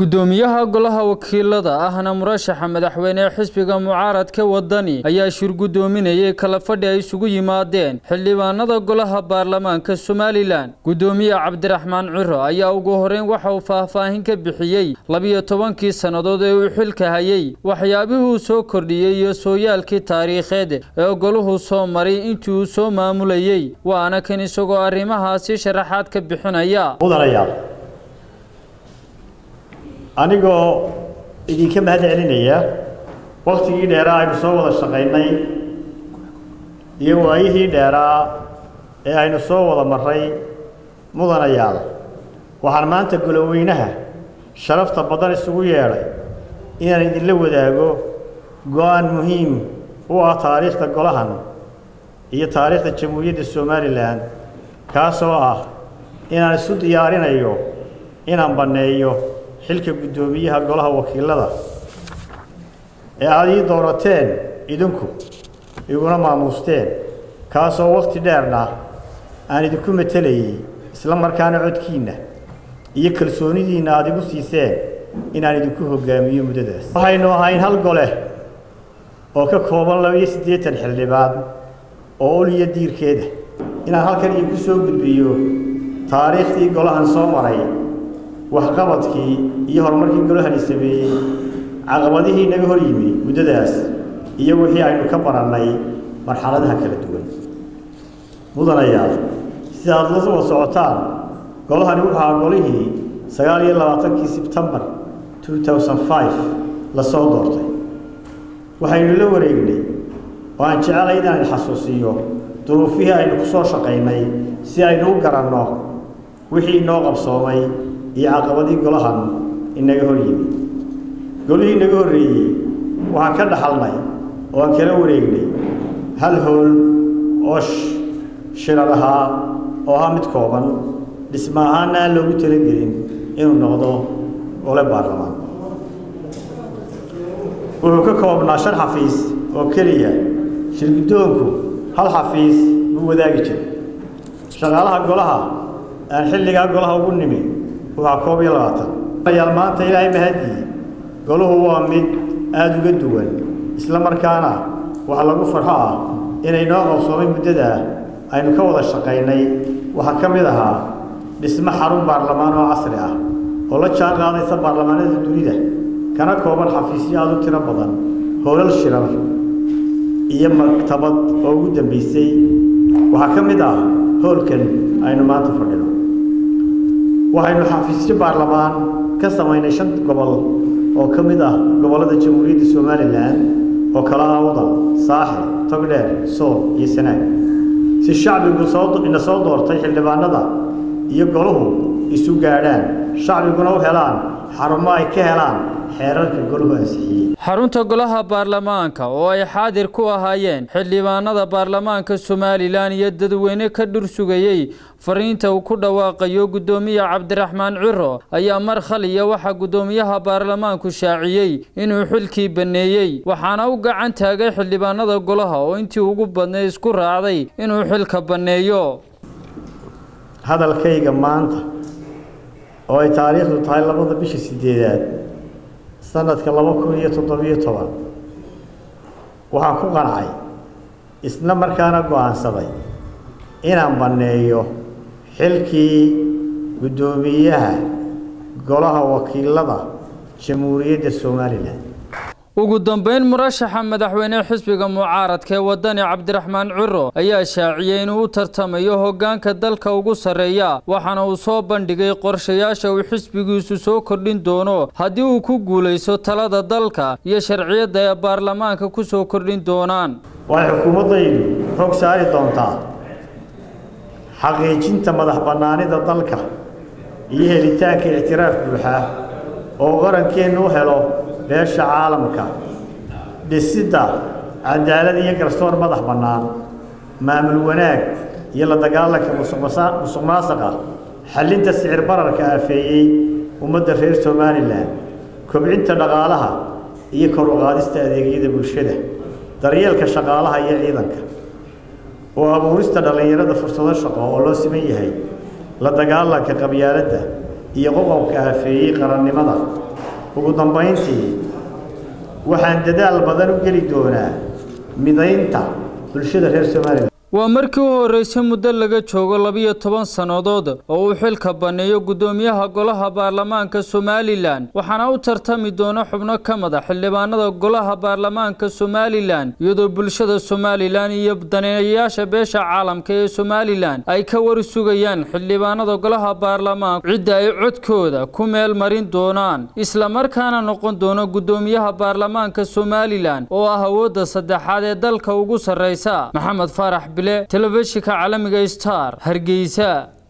gudoomiyaha golaha wakiilada ahna murashaxa madaxweyne xisbiga mucaaradka wadani ayaa shir gudoominayay kala fadhi ay isugu yimaadeen xildhibaanada golaha baarlamaanka somalilan gudoomiye cabdiraxmaan ciro ayaa ugu horeyn waxa uu faahfaahin ka bixiyey labiyo tobankii sannadood ee uu xilka hayay waxyaabihii uu soo kordhiyey iyo sooyaalkii taariikheed ee goluhu soo maray intii uu soo maamulayey waana kan isagoo arrimahaasi sharaxaad ka bixinaya anigoo idinka mahad celinaya waktigii dheeraa aynu soo wada shaqaynay iyo waayihii dheeraa ee aynu soo wada marray mudanayaal waxaan maanta goloweynaha sharafta badan isugu yeedhay inaan idinla wadaago go-aan muhiim u ah taariikhda golahan iyo taariikhda jamhuuriyadda somalilan kaasoo ah inaan isu diyaarinayo inaan banneeyo xilka guddoomiyaha golaha wakiilada ee aada ii doorateen idinku iguna maamuusteen kaasoo wakhti dheerna aan idinku matelayay isla markaana codkiinna iyo kalsoonidiinna aada igu siiseen inaan idinku hoggaamiyo muddadaas waxaynu ahayn hal gole oo ka kooban laba-iyo siddeetan xildhibaan oo uliya diirkeeda inaan halkan idinku soo gudbiyo taariikhdii golahan soo maray waxqabadkii iyo horumarkii golahani sameeyey caqabadihii naga hor yimi muddadaas iyo wixii aynu ka barannay marxaladaha kala duwan mudanayaal sida aada la wada socotaan golahani wuxuu ahaa golihii sagaal iyo labaatankii sebtembar two thousand five lasoo doortay waxaynu la wareegnay oo aan jecelay inaan xasuusiyo duruufihii aynu ku soo shaqaynay si aynu u garanno wixii inoo qabsoomay iyo caqabadii golahan inaga hor yimi golihii inaga horreeyey waxaan ka dhaxalnay oo aan kala wareegnay hal hool oo shirar ahaa oo ahaa mid kooban dhisma ahaana aan loogu talagelin inuu noqdo gole baarlamaan wuxuu ka koobnaa shan xafiis oo keliya shirguddoonku hal xafiis buu wadaagi jiray shaqaalaha golaha aan xilligaa golaha ugu nimi waa koob iyo labaatan yaal maanta ilaahay mahadii golahu waa mid aada uga duwan isla markaana waxa lagu farxo ah inay noo qabsoomay muddadaa aynu ka wada shaqaynay waxaa ka mid ahaa dhismo xarun baarlamaan oo casri ah oo la jaan qaadaysa baarlamaanada dunida kana kooban xafiisyo aada u tiro badan howlal shirar iyo maktabad oo ugu dambaysay waxaa ka mid ah howlkan aynu maanta fadhino waxaynu xafiisyo baarlamaan ka samaynay shan gobol oo ka mid ah gobollada jamhuuriyadda somalilan oo kala ah wadal saaxil togdheer sool iyo sanaag si shacbigu sooina soo doortay xildhibaanada iyo golahu isu gaadhaan shacbiguna u helaan xarumo ay ka helaan xeerarka golahu ansixiyey xarunta golaha baarlamaanka oo ay xaadir ku ahaayeen xildhibaanada baarlamaanka somalilan iyo dadweyne ka dhursugayey fariinta uu ku dhawaaqayo guddoomiye cabdiraxmaan ciro ayaa mar khaliya waxaa guddoomiyaha baarlamaanku shaaciyey inuu xilkii banneeyey waxaana u gacan taagay xildhibaanada golaha oo intii ugu badnay isku raacday inuu xilka banneeyo hadalkayga maanta oo ay taariikhdu tahay labada bisha sideedaad sanadka laba kun iyo toddobiyo toban waxaan ku qancay isla markaana go-aansaday inaan banneeyo xilkii guddoomiyaha golaha wakiilada jamhuuriyadda somalilan ugu dambeyn murashaxa madaxweyne xisbiga mucaaradka ee wadani cabdiraxmaan ciro ayaa shaaciyey inuu u tartamayo hoggaanka dalka ugu sarreeya waxaana uu soo bandhigay qorshayaasha uu xisbigiisu soo kordhin doono haddii uu ku guulayso talada dalka iyo sharciyadda ee baarlamaanka ku soo kordhin doonaan waxay xukuumaddaydu xoog saari doontaa xaqiijinta madax bannaanida dalka iyo helitaanka ictiraaf buuxa oo qarankeennu u helo beesha caalamka dhisidda cadaalad iyo garsoor madax bannaan maamul wanaag iyo la dagaalanka musuq maasaqa xallinta sicir bararka aafeeyey ummadda reer somalilan kobcinta dhaqaalaha iyo kor u qaadista adeegyada bulshada daryeelka shaqaalaha iyo ciidanka oo abuurista dhallinyarada fursado shaqo oo loo siman yahay la dagaalanka qabyaaladda iyo qoqobka aafeeyey qarannimada ugu dambayntii waxaan dadaal badan u geli doonaa midaynta bulshada reer somalilan waa markii u horreysay muddo laga joogo labiyo toban sannadood oo uu xilka banneeyo guddoomiyaha golaha baarlamaanka somalilan waxaana u tartami doona xubno ka mada xildhibaanada golaha baarlamaanka somalilan iyadoo bulshada somalilan iyo daneeyayaasha beesha caalamka ee somalilan ay ka wari sugayaan xildhibaanada golaha baarlamaanku cidda ay codkooda ku meel marin doonaan islamarkaana noqon doona guddoomiyaha baarlamaanka somalilan oo ah awoodda saddexaad ee dalka ugu sarreysa maxamed faarax telefishinka caalamiga star hargeysa